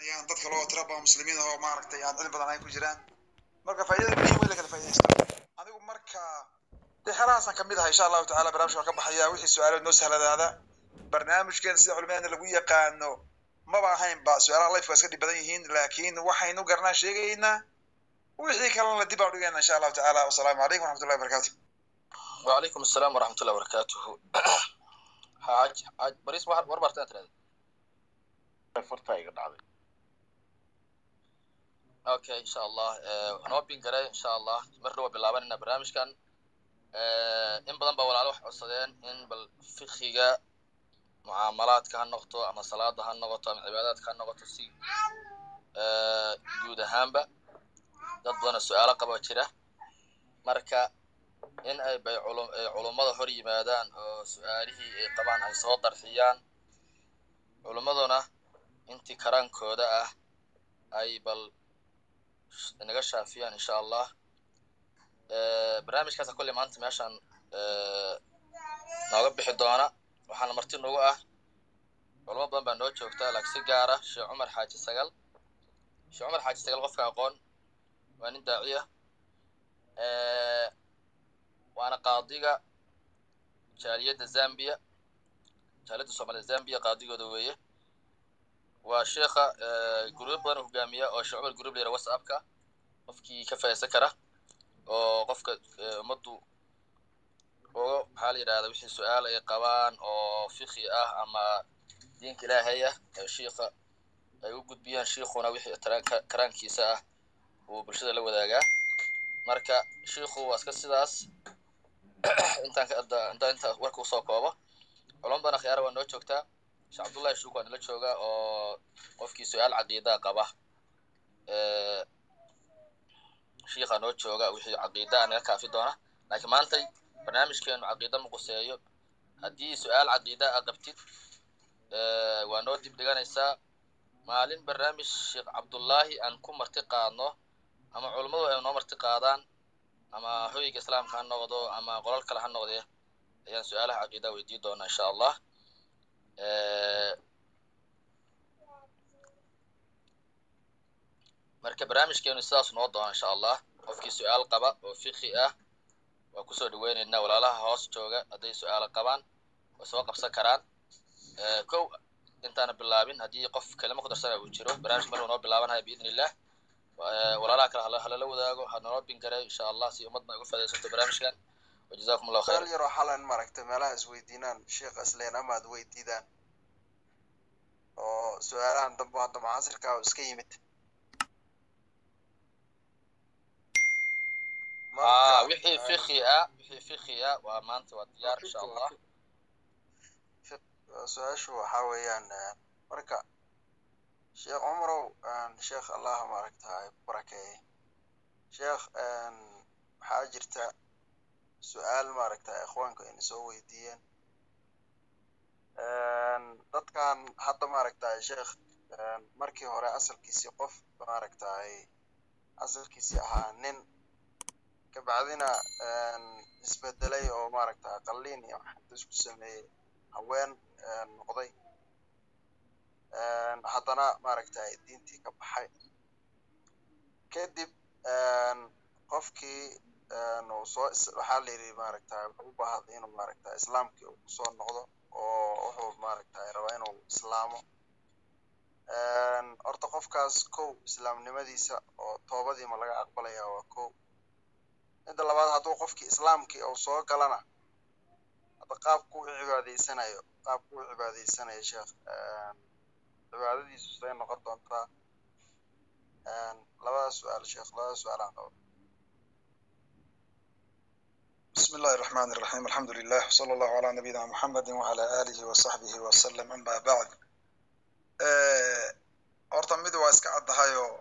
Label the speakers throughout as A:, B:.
A: ayaan dad kale oo tira badan muslimiin ah oo maaragtay aan cilmi badan ay ku jiraan marka faa'iidada muhiim way la kala faa'iidaysto anigu marka dee xelahaasaan kamid ahay insha allahu tacaala barnaamijka waan ka baxaya wixii su-aalood noo sahladaada barnaamijkeena sida culimadeena lagu yaqaano maba ahayn ba su-aalaha life waa iska dhib badan yihiin laakiin waxaynu garanaa sheegaynaa wixii kalena dib aan dhigayna insha allahu tacaala wasalaamu calaykum waraxmatullahi wabarakatu
B: وعليكم السلام ورحمة الله وبركاته حاج حاج بريس واحد وربع تلاتة
C: fartaa iga dhacday
B: اوكي ان شاء الله waxaan oo bin garay insha allah mar dhawa bilaabanayna barnaamijkan in badan baa walaalo wax codsadeen in bal fikiga mucaamalaadka ha noqoto ama salaada ha noqoto ama cibaadaadka ha noqoto si guud ahaanba dad badana su-aalo qaba jira marka in ay bay culummada hor yimaadaan oo su-aalihii ay qabaan ay soo darxiyaan culummaduna intii karaankooda ah ay bal naga shaafiyaan insha allah barnaamijkaasa kolley maanta meeshaan nooga bixi doona waxaana marti nagu ah culamo badan baa noo joogta laakiin si gaara sheekh cumar xaaji sagal sheekh cumar xaaji sagal qofka aqoon waa nin daaciya waana qaadiga jaaliyadda zambia jaaliyadda soomaalida zambia qaadigooda weeye waa sheekha guruub badan hogaamiya oo sheekh cumar guruub la yara whatsappka qofkii ka faa'iidaysan kara oo qofka ummaddu uga maxaa la yidhahda wixii su-aal ay qabaan oo fikhi ah ama diinka ilaahay ah shiikha ay u gudbiyaan shiikhuna wixii karaankiisa ah uu bulshada la wadaagaa marka shiikhu waa iska sidaas intaan intaan inta warka usoo koobo culamo badan akhyaara waa noo joogtaa sheekh cabdullahi shuuk waa nala jooga oo qofkii su-aal caqiidaa qaba shiikha noo jooga wixii caqiida naga kaafi doona laakiin maantay barnaamijkeenu caqiida ma quseeyo haddii su-aal caqiida a qabtid waa noo dib dhiganaysaa maalin barnaamij sheekh cabdullaahi aan ku marti qaadno ama culummadu ay noo marti qaadaan ama hoyga islaamka ha noqdo ama qolal kale ha noqdee ayaan su-aalaha caqiida weydii doonaa insha allah marka barnaamijkeenu sidaas noo doona insha allah qofkii su-aal qaba oo fikhi ah waa kusoo dhaweyneynaa walaalaha hoos jooga hadday su-aalo qabaan way soo qabsan karaan kow intaana bilaabin haddii qof kelimo ku darsana uu jiro barnaamij maruu noo bilaabanaya biidn illah walaalaha kale halala wadaago ha noo bin garay insha allah si ummadna uga fadaysato barnaamijkan wajazakum allahu khayr
D: su'aal yaroo xalan maaragtay meelaha isweydiinaan sheekh isleen ama ad weydiidaan oo su-aalahan dambe hadda mucaasirka oo iska yimid
B: ah wixii fikhi ah wixii fikhi ah waa maanta waa diyaar insha allah
D: su-aashu waxaa weeyaan marka sheekh cumarow sheekh allah maaragtahay barakeeye sheekh waxaa jirta su-aal maaragta ikhwaanku ayna soo weydiiyeen dadkan hadda maaragtahay sheekh markii hore asalkiisii qof maaragtahay asalkiisii ahaa nin kabacdina isbedelay oo maaragtahay qalliin iyo waxinta isku sameeyey haween noqday haddana maaragtahay diintii ka baxay kadib qofkii uu soo waxaa la yidhi maaragtahay wuxuu u baahday inuu maaragtahay islaamkii uu kusoo noqdo oo wuxuu maaragtahay rabaa inuu islaamo horta qofkaas kow islaamnimadiisa oo toobadii ma laga aqbalaya waa kow midda labaad hadduu qofkii islaamkii uu soo galana hadda qaabku u cibaadaysanayo qaabku u cibaadaysanayo sheekh cibaadadiisu siday noqon doontaa labadaas su-aal sheekh labadaas su-aalaan qabo
A: بسم الله الرحمن الرحيم الحمد لله وصلى الله على نبينا محمد وعلى آله وصحبه وسلم أما بعد horta mid waa iska caddahayoo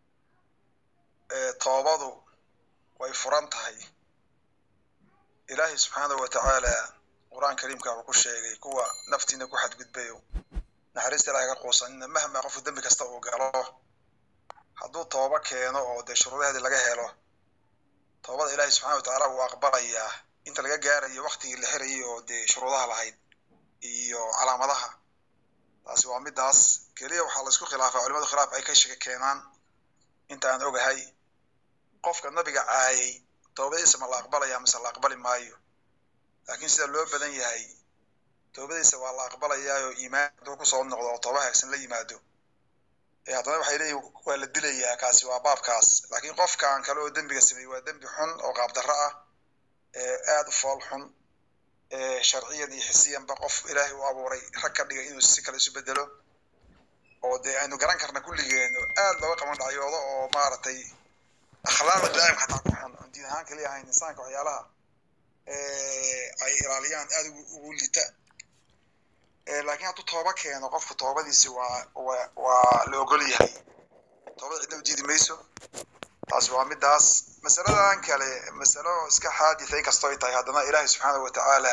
A: toobadu way furan tahay ilaahay subxaanahu wa tacaala qur-aan kariimka wuxuu ku sheegay kuwa naftiina ku xadgudbayo naxariista ilahay ka quusanina mahma qofku dembi kasta uu galo hadduu toobo keeno oo dee shuruudaheedii laga helo toobada ilaahay subxana wa tacaala wuu aqbalayaa inta laga gaarayo waktigii la xirayay oo dee shuruudaha lahayd iyo calaamadaha taasi waa midaas keliya waxaa laisku khilaafaa culimadu khilaaf ay ka shaka keenaan intaan ogahay qofka nabiga caayay toobadiisa ma la aqbalaya mise la aqbali maayo laakiin sida loo badan yahay toobadiisa waa la aqbalayaayo iimaan hadduu kusoo noqdo oo tooba hagsan la yimaado ee haddana waxay leeyihin waa la dilayaa kaasi waa baabkaas laakiin qofkan kale oo dembiga sameeyey waa dembi xun oo qaabdarro ah ee aad u fool xun ee sharciyan iyo xisiyanba qof ilaahay u abuuray rag ka dhigay inuu si kale isu bedelo oo dee aynu garan karna kulligeen oo aad looga qaban dhacyoodo oo maaragtay akhlaaqda biniaadamka xataa ku xun oon diin ahaan kaliya ahayn insaanka waxyaalaha ay ilaaliyaan aad ugu lita laakiin hadduu tooba keeno qofka toobadiisi waa waa waa la ogol yahay toobada cidna u diidi mayso taasi waa midaas masaladan kale masalo iska xaaditha inkastoo ay tahay haddana ilaahay subxaanahu watacaala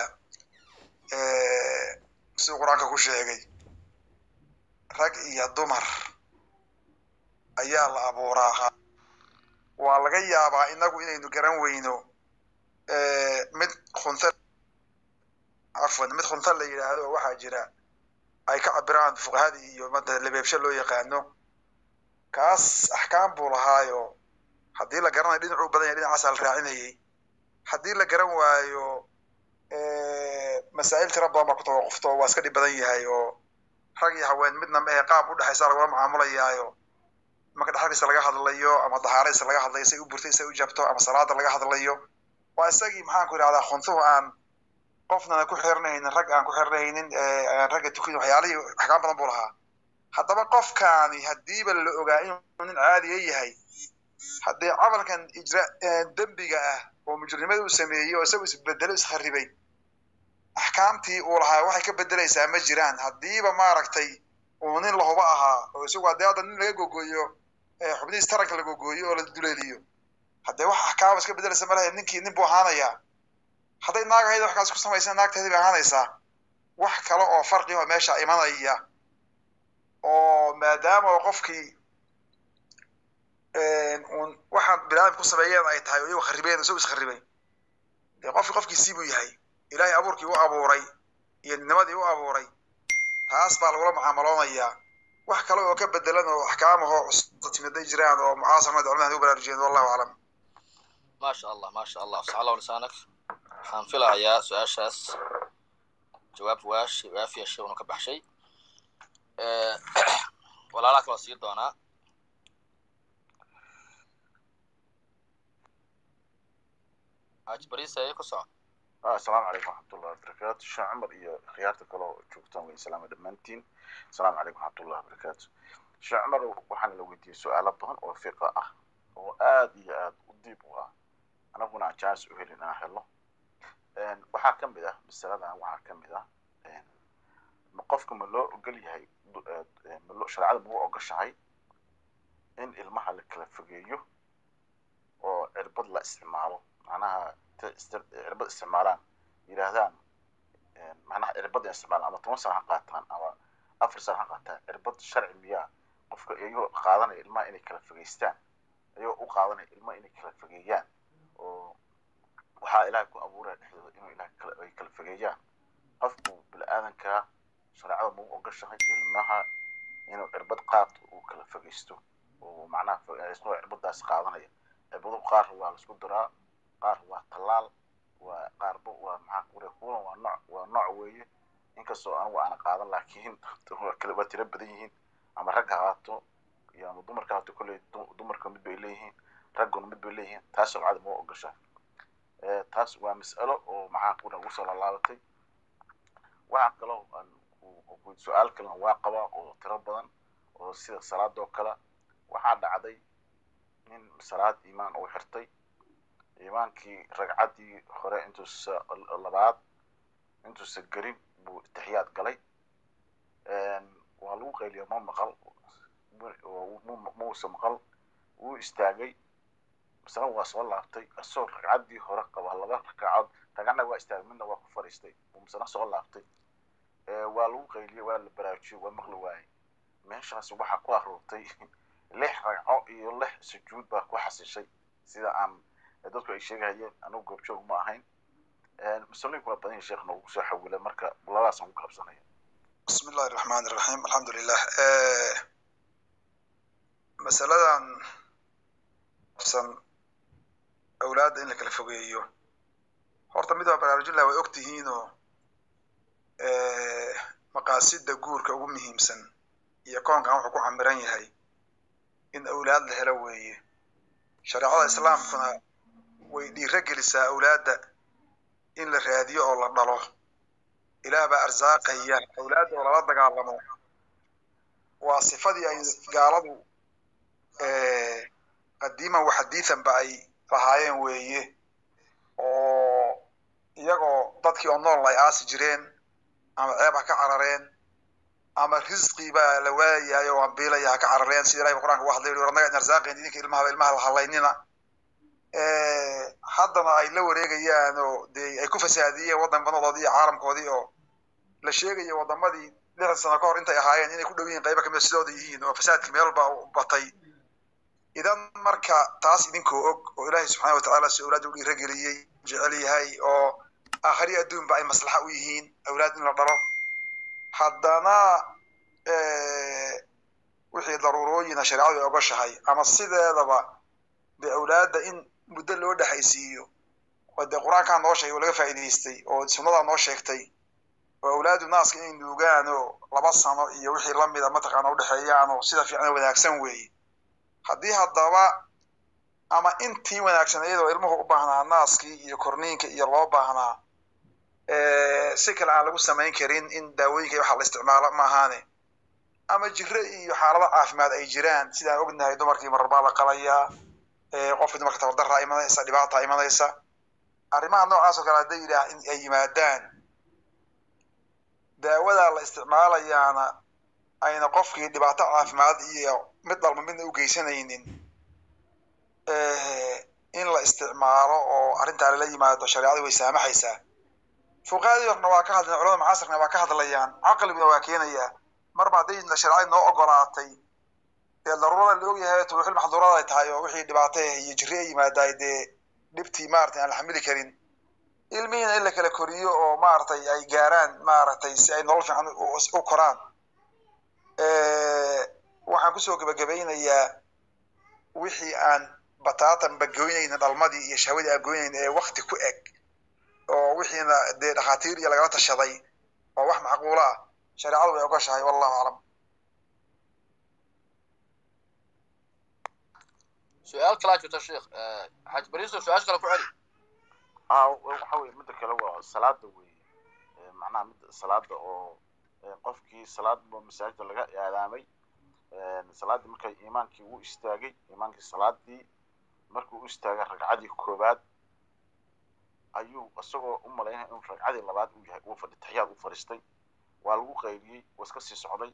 A: siduu qur-aanka ku sheegay rag iyo dumar ayaa la abuuraa waa laga yaabaa inagu inaynu garan weyno mid khunta cafwan mid khunta la yidhaahdo oo waxaa jira ay ka cabiraan fuqahadii iyo mada labeebsho loo yaqaano kaas axkaam buu lahaayo haddii la garanayo dhinacuu badan yahay dhinacaasaa la raacinayay haddii la garan waayo masaa'il tira badan baa ku tawaqufto waa iska dhib badan yahay oo rag iyo haween midna ma ahe qaab u dhexaysa lagula mucaamulayaayo marka dhexalkiisa laga hadlayo ama dahaaradiisa laga hadlayo say u burtay say u jabto ama salaada laga hadlayo waa isagii maxaan ku idhahdaa khuntuhu aan qofnana ku xirnahaynin rag aan ku xirnahaynin aan ragga tukin waxyaalihii axkaam badan buu lahaa haddaba qofkaani haddiiba la ogaa inuu nin caadiya yahay haddii camalkan ijra dembiga ah oo mujrimada uu sameeyey oo isagu isbedelo iskharibay axkaamtii uu lahaa waxay ka bedelaysaa ma jiraan haddiiba maaragtay uu nin lahuba ahaa oo isagu haddii hadda nin laga gogooyo xubnihiis taranka la gogooyo oo la duleeliyo haddee wax axkaama iska bedelaysa malaha ninkii nin buu ahaanayaa hadday naag ahayd wax kaas ku samaysan naagteedii bay ahaanaysaa wax kale oo farqi oo meesha imanaya oo maadaama oo qofkii un waxaan biniaadamka ku sameeyeen ay tahay oo iyagu kharibeen isagu iskharibay dee qofki qofkiisii buu yahay ilaahay abuurkii u abuuray iyo nimadii u abuuray taas baa lagula mucaamaloonayaa wax kale oo ka bedelan oo axkaamahoo cusubta timiday jiraan oo mucaasarnada culimada u baraarujiyeen wallahu aclam
B: ما شاء الله ما شاء الله افتح الله لسانك waxaan filahayaa su-aashaas jawaab waash waafiya shay unu ka baxshay walaalaha kaloo sii doonaa ajbarisay ku soco
C: asalaamu calaykum waxmatullahi wabarakaatu sheekh cumar iyo khiyaarta kaloo joogtaan way salaama dhammaantiin asalaamu calaykum waxmatullahi wabarakaatu sheekh cumar waxaana la weydiiyey su-aalo badan oo fiqa ah oo aad iyo aad u diib u ah anaguna aan jaanis u helin inaan helo waxaa ka mid ah masaladan waxaa ka mid ah ma qofka ma loo ogol yahay malo shareecada ma u ogoshahay in ilmaha la kala fogeeyo oo cirbad la isticmaalo macnaha cirbad isticmaalaan yidhaahdaan macnaha cirbad isticmaalaan ama toban sana ha qaataan ama afar sana ha qaataan cirbad sharci miyaa qofka iyagoo qaadanaya ilmaha inay kala fogeystaan iyagoo u qaadanaya ilmaha inay kala fogeeyaan oo waxaa ilaahay ku abuuraya dhexdooda inuu ilahay kala ay kala fogeeyaan qofku bini-aadankaa shareecada mau ogashahay ilmaha inuu cirbad qaato uu kala fogeysto oo macnaha isagoo cirbadaas qaadanaya cirbadu qaar waa laisku diraa qaar waa tallaal waa qaarba waa maxaa kure kuwan waa nooc waa nooc weeye inkastoo anigu aana qaadan laakiin kale waa tiro badan yihiin ama rag ha qaato iyo ama dumarka haato kolley dumarka mid bay leeyihiin ragguna mid bay leeyihiin taas sharcada mau ogashahay taas waa mas'alo oo maxaa kuna ugu soo laalaabatay waxaa kaloo su-aal kalena waa qabaa oo tiro badan oo sida salaada oo kale waxaa dhacday nin salaad iimaan uu xirtay iimaankii ragcaddii hore intuusa labaad intuusa gelin buu itixiyaad galay waa lagu qayliya ma maqal muusa maqal wuu istaagay misna waa soo laabtay isagoo ragcaddii hore qaba laba ragcadood ragcadna waa istaagay midna waa ku fariistay uu misna soo laabtay waa lagu qayliyey waa la baraarujiyey waa maqli waayey meeshaas waxaa ku aroortay lix ragco iyo lix sujuud baa ku xasishay sida aan dadku ay sheegayeen anugu goobjoog ma ahayn masalooyin kula badan yahay sheekh noogu soo xawila marka labadaasaan ku qabsanaya
A: بسم الله الرحمن الرحيم الحمد لله masaladan san awlaadda in la kala fogeeyo horta mid waa baraarujinlah way og tihiinoo maqaasida guurka ugu muhiimsan iyo koonkan wuxuu ku camiran yahay in awlaad la helo weeye shareecada islaamkuna way dhiiro gelisaa awlaadda in la raadiyo oo la dhalo ilaah baa arsaaqaya awlaadda oo lala dagaalamo waa sifadii ay gaaladu qadiiman wa xadiidan ba ay lahaayeen weeye oo iyagoo dadkii oo nool ay aasi jireen ama ceeb ha ka carareen ama risqi baa la waayayo oo ambiilaya ha ka carareen sida ilahi qur'anka u hadlay war annaga arsaaqeen idinka ilmaha ilmaha la halaynina haddana ay la wareegayaan oo dee ay ku fasaadiyeen waddan banadoodii iyo caalamkoodii oo la sheegayo waddamadii lixdan sano ka hor intay ahaayeen inay ku dhow yihiin qaybo kamida sidooda yihiin oo fasaadkii meel baa u batay idan marka taas idinkoo og oo ilaahay subxaana watacaala si awlaad u dhiirageliyey jecel yahay oo aakhari adduunba ay maslaxa u yihiin awlaad in la dhalo haddana wixii daruurooyina shareecadu ay ogoshahay ama sideedaba dee awlaadda in muddo loo dhexaysiiyo oo dee qur-aankaa noo sheegay oo laga faa'iidaystay oo sunnadaa noo sheegtay oo awlaadu naaska inay nuugaan oo laba sano iyo wixii lamida mataqaana udhexeeyaan oo sida fiican wanaagsan weeye haddii haddaba ama intii wanaagsan iyadoo ilmuhu u baahnaa naaskii iyo korniinka iyo loo baahnaa si kale aan lagu samayn karin in daawooyinka iyo waxa la isticmaalo maahaane ama jiro iyo xaalado caafimaad ay jiraan sidaan ognahay dumarkii mararbaa la qalayaa qofkii dumarka tabardarraa imanaysa dhibaata imanaysa arrimaha noocaas oo kale hadday yidhaah in ay yimaadaan daawadaa la isticmaalayaana ayna qofkii dhibaato caafimaad iyo mid dalba midna u geysanaynin in la isticmaalo oo arrintaa lala yimaado shareecadu way saamaxaysaa fuqahadii horna waa ka hadlayan culamada mucaasirkana waa ka hadlayaan caqliguna waa keenayaa marba hadday shareecadii noo ogolaatay dee daruurada la ogyahay turuuxil maxduurada ay tahay oo wixii dhibaato iyo jiri ay yimaadaay dee dhibtii maaragtay aan la xamili karin ilmihiina in la kala koriyo oo maaragtay ay gaaraan maaragtay si ay nolol fiican u koraan waxaan kusoo gebagabaynayaa wixii aan bataatan bagoynayna dhalmadii iyo shahwadii aan goynayna ee wakti ku eg oo wixiina dee dhakhaatiir iyo lagala tashaday oo wax macquulo ah shareecadu way ogoshahay wallahu aclam
B: su-aal kalaa jirta sheekh xaj bariso su-aasha kale ku celi
C: ah waxa weye midda kale waa salaada weeye macnaha mid salaada oo qofkii salaadba masaajida laga aadaamay salaadii markay iimaankii u istaagay iimaankii salaadii markuu u istaagay ragcadii koobaad ayuu isagoo u malaynaya inuu ragcadii labaad uu yahay uu fadhi taxiyaad u fadhiistay waa lagu qayliyey waa iska sii socday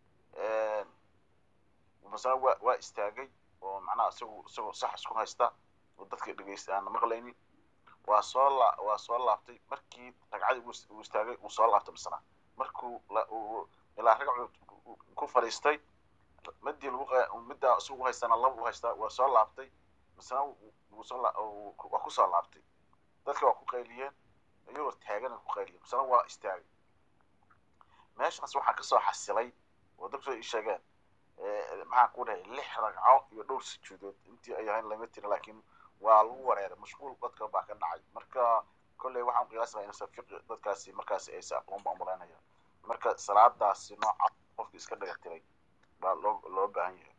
C: masana waa waa istaagay oo macnaha isagu isagoo sax isku haysta oo dadka dhegeysta aana maqlaynin waa soo la waa soo laabtay markii ragcadii uu istaagay uu soo laabtay masana markuu ilaa ragcu ku fadhiistay midii lagu middaa isagu haystana laba u haystaa waa soo laabtay masana waa ku soo laabtay dadka waa ku qayliyeen iyagoo taagan ku qayliyeen masana waa istaagay meeshaas waxaa kasoo xasilay oo dadku ay sheegeen maxaan ku dhahay lix ragco iyo dhowr sujuudood intii ay ahayn lama tirin laakiin waa lagu wareeray mashquul dadka baa ka dhacay marka kolley waxaan qiyaasnaa inaysan fiqi dadkaasi markaasi aysan aqoon baan malaynaya marka salaadaasi nooca qofka iska dhaga tiray baa loo loo baahan yahay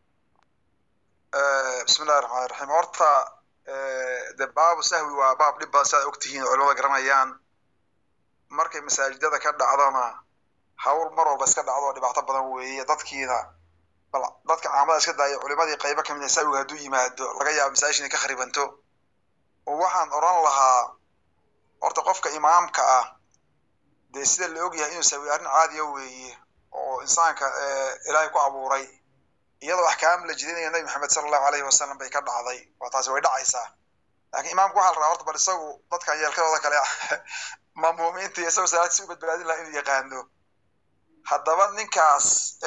A: bismi illahi raxmaan raxiim horta de baabu sahwi waa baab dhib badan siaad ogtihiin oo culimada garanayaan markay masaajidada ka dhacdona hawl mar walba iska dhacdo oo dhibaato badan weeye dadkiina bal dadka caamada iska daaya culimadii qaybo kamid ah sahwiga hadduu yimaado laga yaabo masaajid inay ka kharibanto oo waxaan odhan lahaa horta qofka imaamka ah dee sida la ogyahay inuu sahwi arrin caadiya weeye oo insaanka ilaahay ku abuuray iyadoo axkaam la jidinayo nabi maxamed sala allahu alayhi wasalam bay ka dhacday waa taasi way dhacaysaa laakiin imaamku waxaa la rabaa horta bal isagu dadkan yeelkadooda kale maamuumiinta iyo isagoo salaadkiisa u badbaadin laha inuu yaqaano haddaba ninkaas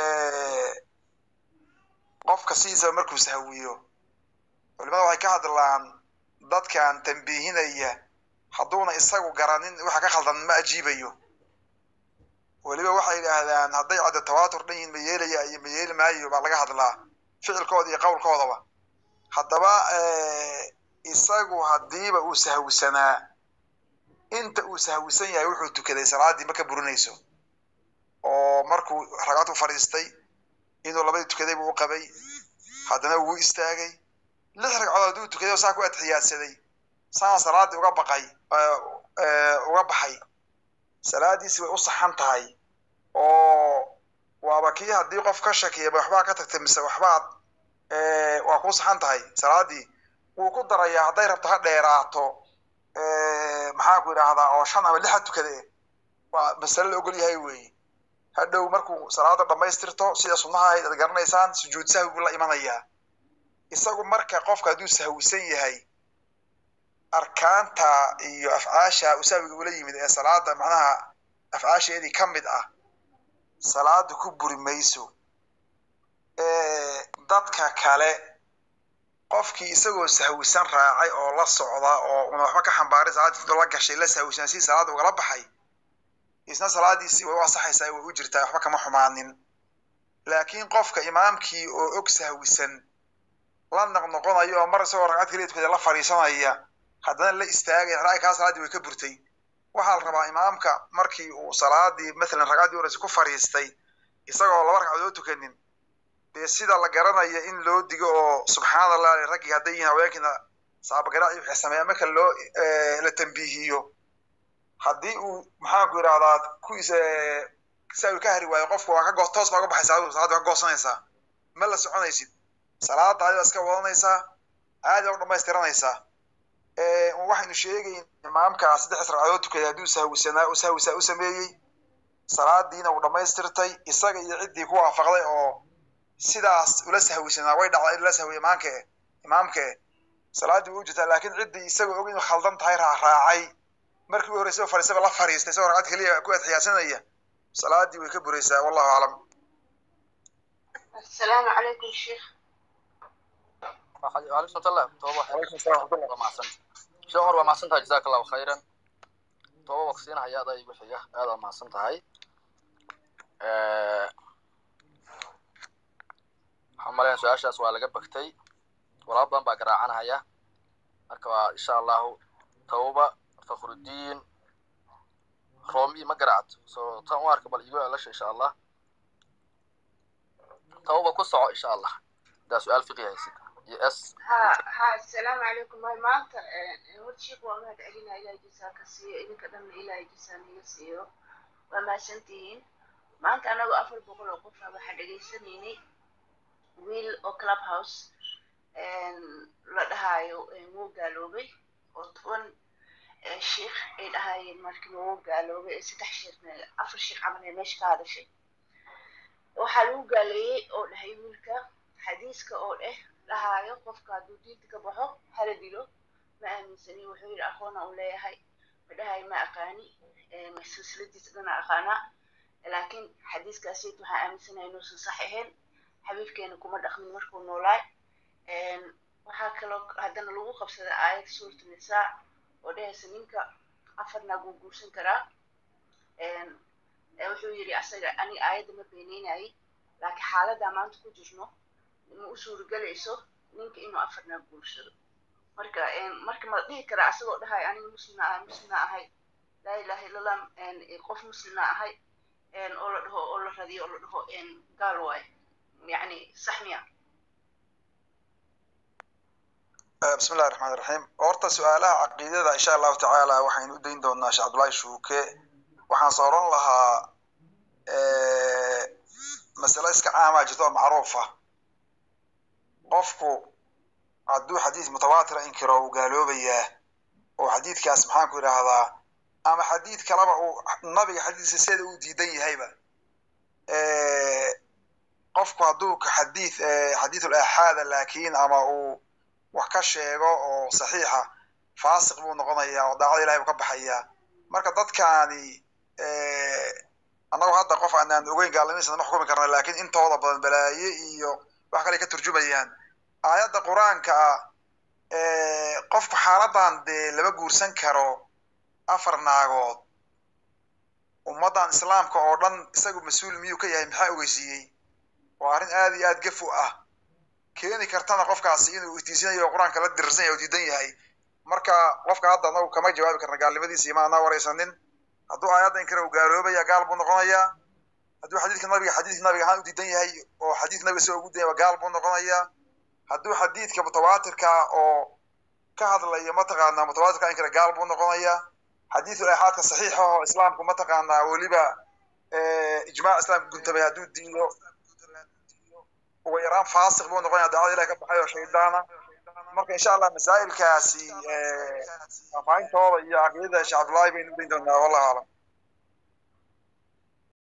A: qofka sidiisaba markuu sahwiyo culimada waxay ka hadlaan dadkan tambiihinaya hadduuna isagu garanin waxa ka khaldan ma ajiibayo weliba waxay yidhaahdaan hadday cadda tawaatur dhan yihiin ma yeelaya iyo ma yeeli maayo baa laga hadlaa ficilkooda iyo qowlkoodaba haddaba isagu haddiiba uu sahwisanaa inta uu sahwisan yahay wuxuu tukaday salaaddii ma ka burinayso oo markuu ragcad u fadhiistay inuu labadii tukaday buu u qabay haddana wuu istaagay lix ragcadood hadduu tukaday oo saa ku adxiyaadsaday saan salaaddii uga baqay uga baxay salaadiisi way u saxan tahay oo waaba kii haddii qof ka shakiya waxbaa ka tagtay mise waxbaad waa kuu saxan tahay salaaddii wuu ku darayaa hadday rabto ha dheeraato maxaan ku idhaahdaa oo shan ama lixa tukade waa masale la ogol yahay weeye hadhow markuu salaada dhammaystirto sida sunnaha ahayd ad garanaysaan sujuud sahwi buu la imanayaa isagu marka qofka hadduu sahwisan yahay arkaanta iyo afcaasha uu sahwiga ula yimid ee salaada macnaha afcaasheedii ka mid ah salaada ku buri mayso dadka kale qofkii isagoo sahwisan raacay oo la socda oo una waxba ka xambaaray salaadii la gashay la sahwisan si salaada ugala baxay isna salaadiisii way u asaxaysaa way u jirtaa waxba kama xumaanin laakiin qofka imaamkii oo og sahwisan la noqnoqonayo oo mar isagoo ragcad keliya tukada la fadhiisanaya haddana la istaagay ra'y kaa salaaddii way ka burtay waxaa la rabaa imaamka markii uu salaadii mathalan ragcaddii horeysa ku fadhiistay isagoo laba ragcadood tukanin dee sida la garanayo in loo digo oo subxaana allah raggii hadday yihiin haweenkiina saabagarac wixii sameeya marka loo la tambiihiyo haddii uu maxaanku yidhahdaa kuwiis saawi ka hari waayo qofku waa ka go toos baa uga baxaysaa salaadda ka goosanaysaa ma la soconaysid salaada adiga iska wadanaysaa caadi baa u dhamaystiranaysaa waxaynu sheegayn imaamka saddex ragcadood tukaday hadduu sahwisanaa u sahwisaa u sameeyey salaadiina uu dhammaystirtay isaga iyo ciddii ku waafaqday oo sidaas ula sahwisanaa way dhacday in la sahwiya imaamke imaamke salaaddii way u jirtaa laakiin ciddii isagoo og inuu khaldan tahay raacraacay markii u horreysay fadhiisaba la fadhiistay isagoo ragcad keliya ku adxiyaasanaya salaadii way ka buraysaa wallahu aclam
E: السلام عليكم شيخ
B: وعليكم السلام توبة
A: Waalaikum salaam warahmatullah.
B: waa mahadsan sheekh cumar waa mahadsan tahay jazaaka allahu khayran tooba waqsiina hayaada igu xiga aad waa mahadsan tahay waxaan maleyn su-aashaas waa laga bagtay walaal badan baa garaacanahaya marka waa insha allahu tawba fakhrudiin romi ma garaacto so tan u arka bal igu elasha insha allah tawba ku soco insha allah hadaa su-aal fiqi haysid iyo s
E: ها ها السلام عليكم هاي مانتا هو شيخ وما تعلينا إلى جسا كسي إذا كدم إلى جسا نيسيو وما سنتين مانتا أنا أفر بقول وقفة واحد جيسنيني ويل أو كلاب هاوس لا دهايو مو قالوبي وطبعا الشيخ إلى هاي مركب مو قالوبي ستح شيخ أفر شيخ عمل مش هذا شيء وحلو قالي أو لهي ويلكا xadiiska oo dheh dhahaayo qofka hadduu diinta ka baxo hala dilo ma aaminsani wuxuu yidhi aqoona u leeyahay ma dhahayo ma aqaani silsiladiisa dhana aqaanaa laakiin xadiiskaasiyt waxaa aaminsanahay inuusan sax ahayn xabiibkeena kuma dhaqmin markuu noolaay waxaa kaloo haddana lagu qabsada aayad suuratu nisaa oo dhehaysa ninka afar naag wuu guursan karaa wuxuu yidhi asaga aniga aayadda ma beeneynayay laakiin xaaladdaa maanta ku jirno ma u suuragelayso ninka inuu afarna guursado marka marka ma dhihi karaa asagoo dhahay aniga muslima ahay muslima ahay laa ilaha illallah qof muslima ahay oo la dhaho oo la radiyo oo la dhaho gaal waayo yani sax miya
A: bismi illahi raxmaan raxiim horta su-aalaha caqiidada insha allahu tacaala waxaynu u dayn doonaa sheekh cabdullaahi shuuke waxaan sooran lahaa masale iska caamaa jirta oo macruuf ah qofku hadduu xadiis mutawaatira inkiro uu gaaloobayaa oo xadiidkaas maxaan ku idhaahdaa ama xadiid kaleba uu nabiga xadiiska sida uu diidan yahayba qofku hadduu xadiid xadiidul aaxaada laakiin ama uu wax ka sheego oo saxiixa faasiq buu noqonayaa oo daacada ilahay buu ka baxayaa marka dadkaani annagu hadda qof aanaan ogeyn gaalnimadiisa ma xukumi karna laakiin intooda badan balaaye iyo wax kale ka turjumayaan aayadda qur-aanka ah qofku xaaladan dee lama guursan karo afar naagood ummaddan islaamka oo dhan isagu mas-uul miyuu ka yahay maxaa ogeysiiyey waa arrin aad iyo aad gaf u ah keeni kartana qofkaasi inuu itiisanayo qur-aanka la dirirsan yahay oo diidan yahay marka qofka hadda anagu kama jawaabi karna gaalnimadiisa ima anaa waraysanin hadduu aayadda inkara uu gaaloobaya gaal buu noqonayaa hadduu xadiidka nabiga xadiidka nabiga ahaan u diidan yahay oo xadiidka nabiga soo ugu dayaba gaal buu noqonayaa hadduu xadiidka mutawaatirka oo ka hadlaya mataqaanaa mutawaatirka inkara gaal buu noqonayaa xadiidul aaxaadka saxiixa oo islaamku mataqaanaa weliba ijmaac islaamka guntamay hadduu diido ugu yaraan faasiq buu noqonaya dacwada ilahi ka baxay oo shaydaana marka insha allah masaa'ilkaasi faahfaahintooda iyo caqiidada sheekh cabdullaahi baynu ugeyn doonaa wallahu aclam